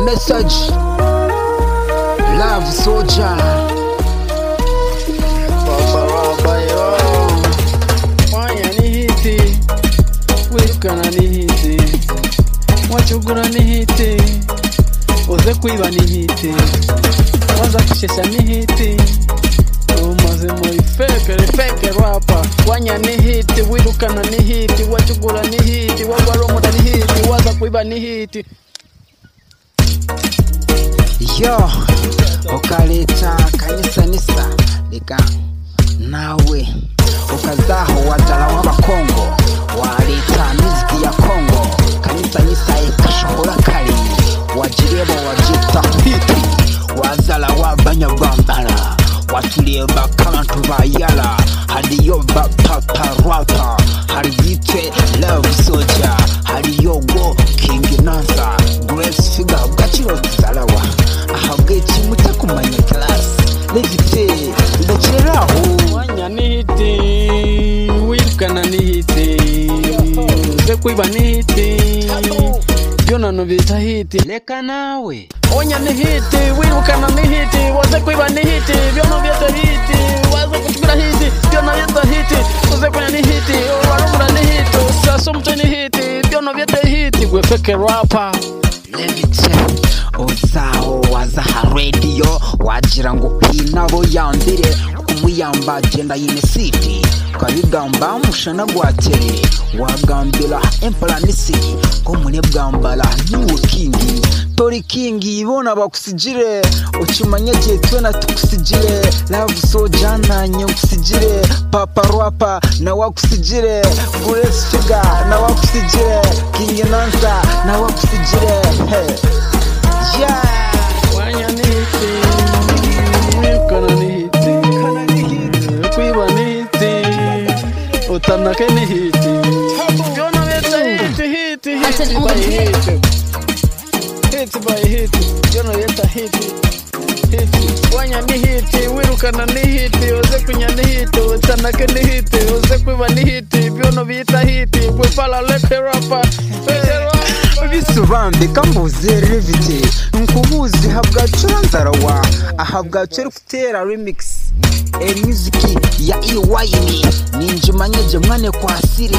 message love soldier Papa Rabayo Mwanya ni hiti Wirukana ni hiti Mwacugura ni hiti Uze kwiba ni hiti Waza kushesha ni hiti Umaze muri fekere fekere rapa Wanya ni hiti Wirukana ni hiti Wacugura ni hiti Wagwaromuta ni hiti Waza kwiba ni hiti yo ukaleta kanisanisa reka nawe ukazaho watara w'abakongo waleta miziki ya kongo kanisanisa ikashobora kari wajirebo wajita hiti wazala w'abanyarwambara watureba k'abantu bayara hariyo bapaparapa hariyitwe love soja hariyo go king naza grace figa bwaciro tuzarawa ahabwe ikimu cyo kumanya karasi legite ndakireraho Mwanya ni hiti wirukana ni hiti uze kwiba ni hiti byonano bita hiti reka nawe onya ni hiti wirukana ni hiti waze kwiba ni hiti byono byose hiti waze kutukura hiti byono byose hiti uze kunya ni hiti warumura ni hiti usaso mto ni hiti byono byose hiti gwe feke rapa legite uzaho waza aha radiyo wagira ngo hinabo yambire umuyamba genda yinisidi ukabigamba mushana gwatere wagambira emparanisi ko munebwambara n'ubukingi tori kingi bona bakusigire ukimanye gihe twena tukusigire love soja nanye ukusigire papa rwapa nawe akusigire grace figa nawe akusigire king nanza nawe akusigire Hey. yeah Mwanya ni hiti wirukana ni hiti kwiba ni hiti utanake ni hiti byona bita hiti hiti hiti by hiti hiti by hiti byona bita hiti hiti wanya ni hiti wirukana ni hiti uze kunya ni hiti utanake ni hiti uze kwiba ni hiti byono bita hiti gwefala leke rapa leke rapa bisobanurika mbuze revite nkubuzi habwacura nzarawa ahabwacura kutera remix e muziki ya iwayini ninjimanyeje mwane kwasire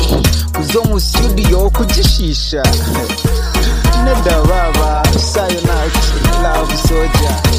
kuzo mu studio kugishisha nedababa sayonaki love soja